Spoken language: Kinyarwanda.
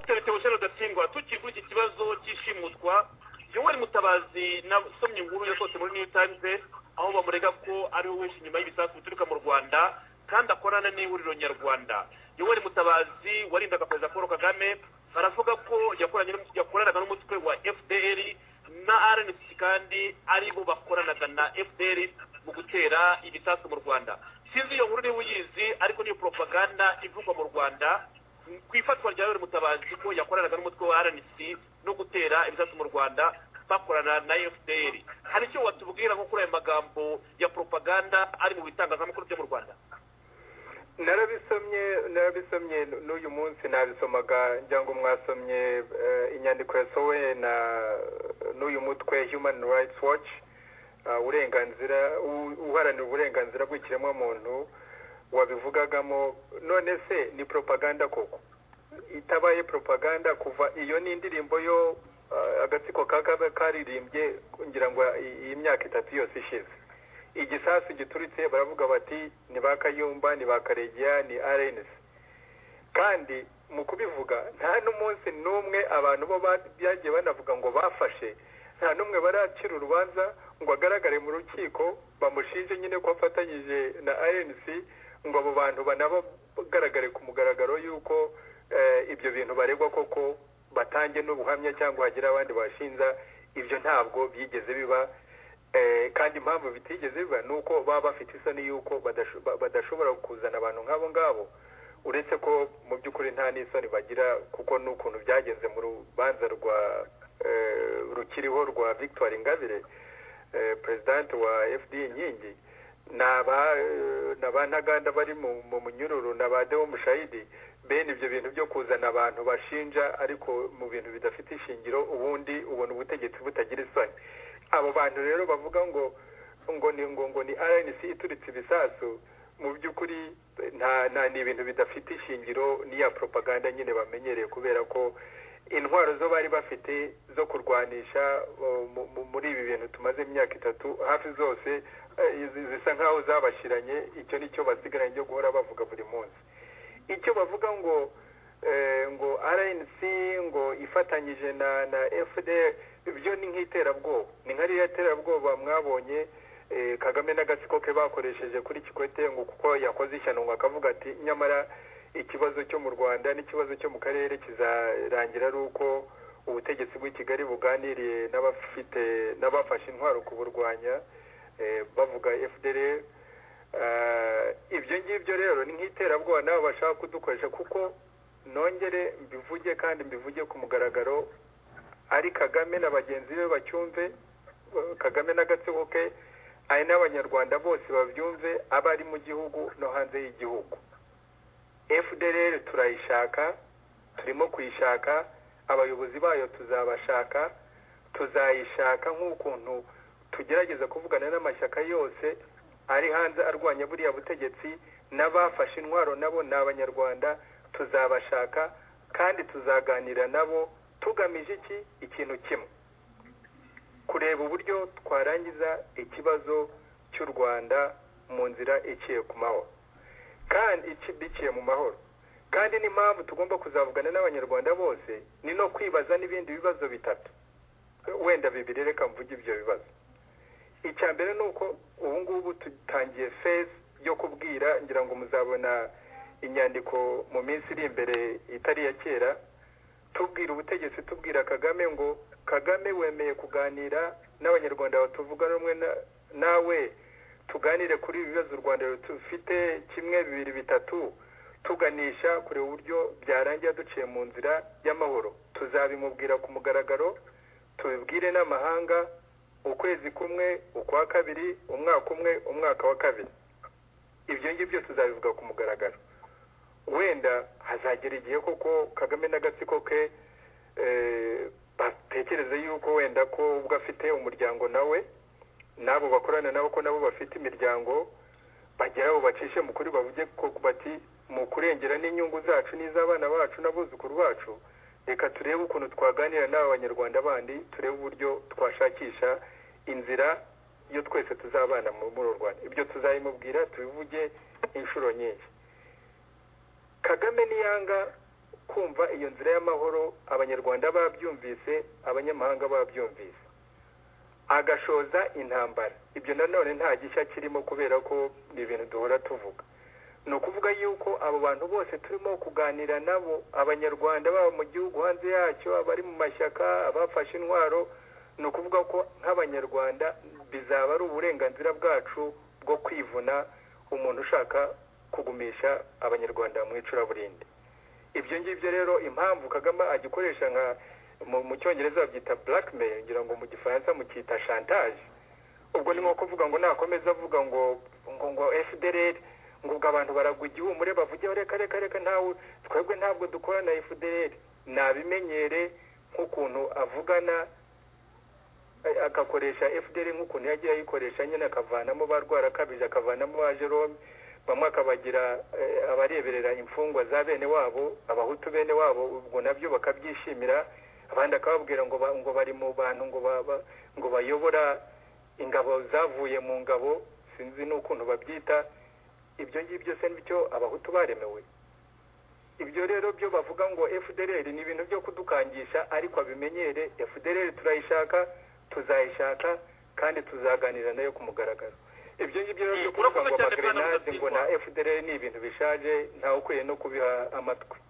Michel Agatsindwa tukigura iki kibazo cy'ishimutwa yoweri mutabazi nasomye inkuru yasohotse muri new times aho bamurega ko ari we wishe inyuma y'ibisasu bituruka mu rwanda kandi akorana n'ihuriro nyarwanda yoweri mutabazi warindaga perezida paul kagame baravuga ko yakoranaga n'umutwe wa fdr na rnc kandi aribo bakoranaga na fdr mu gutera ibisasu mu rwanda sinzi iyo nkuru niba uyizi ariko niyo poropaganda ivugwa mu rwanda ku ifatwa rya yoweri mutabazi ko yakoranaga n'umutwe wa rnc no gutera ibisasu mu rwanda bakorana na fdr hari icyo watubwira nko kuri ayo magambo ya poropaganda ari mu bitangazamakuru byo mu rwanda narabisomye narabisomye n'uyu munsi nabisomaga ngo mwasomye inyandiko yasowe na n'uyu mutwe human rights watch uburenganzira uharanira uburenganzira bw'ikiremwamuntu wabivugagamo none se ni propaganda koko itabaye propaganda kuva iyo ni indirimbo yo agatsiko kaba karirimbye ngira ngo iyi myaka itatu yose ishize igisasu gituritse baravuga bati ni ba kayumba ni ba karegeya ni arenesi kandi mu kubivuga nta n'umunsi n'umwe abantu bo byagiye banavuga ngo bafashe nta n'umwe baracira urubanza ngo agaragare mu rukiko bamushinje nyine ko afatanyije na rnc ngo abo bantu banabagaragare ku mugaragaro y'uko ibyo bintu baregwa koko batange n'ubuhamya cyangwa hagire abandi bashinja ibyo ntabwo byigeze biba kandi impamvu bitigeze biba ni uko baba bafite isoni y'uko badashobora kuzana abantu nk'abo ngabo uretse ko mu by'ukuri nta n'isoni bagira kuko n'ukuntu byagenze mu rubanza rwa rukiriho rwa victoire ingabire perezidante wa fd inkingi ni abantaganda bari mu munyururu na ba dewo mushayidi bene ibyo bintu byo kuzana abantu bashinja ariko mu bintu bidafite ishingiro ubundi ubona ubutegetsi butagira isoni abo bantu rero bavuga ngo ngo ni ngo ngo ni rnc ituritse ibisasu mu by'ukuri nta ni ibintu bidafite ishingiro n'iya poropaganda nyine bamenyereye kubera ko intwaro zo bari bafite zo kurwanisha muri ibi bintu tumaze imyaka itatu hafi zose zisa nk'aho zabashiranye icyo ni cyo basigaranye cyo guhora bavuga buri munsi icyo bavuga ngo ngo rnc ngo ifatanyije na na fdr byo ni nk'iterabwoba ni nka ririya terabwoba mwabonye kagame n'agatsiko ke bakoresheje kuri kikwete ngo kuko yakoze ishyano ngo akavuga ati nyamara ikibazo cyo mu rwanda n'ikibazo cyo mu karere kizarangira ari uko ubutegetsi bw'i kigali buganiriye n'abafite n'abafashe intwaro kuburwanya bavuga fdr ibyo ngibyo rero ni nk'iterabwoba nabo bashaka kudukoresha kuko nongere mbivuge kandi mbivuge ku mugaragaro ari kagame na bagenzi be bacyumve kagame n'agatsiko ke ari n'abanyarwanda bose babyumve aba ari mu gihugu no hanze y'igihugu fdr turayishaka turimo kuyishaka abayobozi bayo tuzabashaka tuzayishaka nk'ukuntu tugerageza kuvugana n'amashyaka yose ari hanze arwanya buriya butegetsi n'abafashe intwaro nabo ni abanyarwanda tuzabashaka kandi tuzaganira nabo tugamije iki ikintu kimwe kureba uburyo twarangiza ikibazo cy'u rwanda mu nzira iciye ku mahoro kandi biciye mu mahoro kandi n'impamvu tugomba kuzavugana n'abanyarwanda bose ni no kwibaza n'ibindi bibazo bitatu wenda bibiri reka mvuge ibyo bibazo icya mbere ni uko ubu ngubu dutangiye fezi yo kubwira ngira ngo muzabona inyandiko mu minsi iri imbere itari iya kera tubwira ubutegetsi tubwira kagame ngo kagame wemeye kuganira n'abanyarwanda batuvuga rumwe nawe tuganire kuri ibi bibazo u rwanda rufite kimwe bibiri bitatu tuganisha kureba uburyo byarangira duciye mu nzira y'amahoro tuzabimubwira ku mugaragaro tubibwire n'amahanga ukwezi kumwe ukwa kabiri umwaka umwe umwaka wa kabiri ibyo ngibyo tuzabivuga ku mugaragaro wenda hazagera igihe koko kagame n'agatsiko ke batekereze yuko wenda ko ubwo afite umuryango nawe n'abo bakorana nabo ko nabo bafite imiryango bagera aho bacishe mu kuri bavuge ko bati mu kurengera n'inyungu zacu n'iz'abana bacu n'abuzukuru bacu reka turebe ukuntu twaganira n'aba banyarwanda bandi turebe uburyo twashakisha inzira iyo twese tuzabana muri uru rwanda ibyo tuzabimubwira tubivuge inshuro nyinshi kagame niyanga kumva iyo nzira y'amahoro abanyarwanda babyumvise abanyamahanga babyumvise agashoza intambara ibyo nanone nta gishya kirimo kubera ko ni ibintu duhora tuvuga ni ukuvuga yuko abo bantu bose turimo kuganira nabo abanyarwanda baba mu gihugu hanze yacyo abari mu mashyaka abafashe intwaro ni ukuvuga ko nk'abanyarwanda bizaba ari uburenganzira bwacu bwo kwivuna umuntu ushaka kugumisha abanyarwanda mu icuraburindi ibyo ngibyo rero impamvu kagame agikoresha nka mu cyongereza babyita blackmail ngira ngo mu gifaransa mukita chantage ubwo ni nko kuvuga ngo nakomeza avuga ngo ngo ngo fdr ngo ubwo abantu baragwa igihumure bavugeho reka reka reka ntawe twebwe ntabwo dukora na fdr nabimenyere nk'ukuntu avugana agakoresha fdr nk'ukuntu yagiye ayikoresha nyine akavanamo ba rwarakabije akavanamo ba jerome bamwe akabagira abareberera imfungwa za bene wabo abahutu bene wabo ubwo nabyo bakabyishimira abandi akababwira ngo ngo bari mu bantu ngo ngo bayobora ingabo zavuye mu ngabo sinzi n'ukuntu babyita ibyo ngibyo se n'ibyo abahutu baremewe ibyo rero byo bavuga ngo fdr ni ibintu byo kudukangisha ariko abimenyere fdr turayishaka tuzayishaka kandi tuzaganira nayo ku mugaragaro ibyo ngibyo rero byo kuvuga ngo amagerenade ngo na fdr ni ibintu bishaje ntawe ukwiye no kubiha amatwi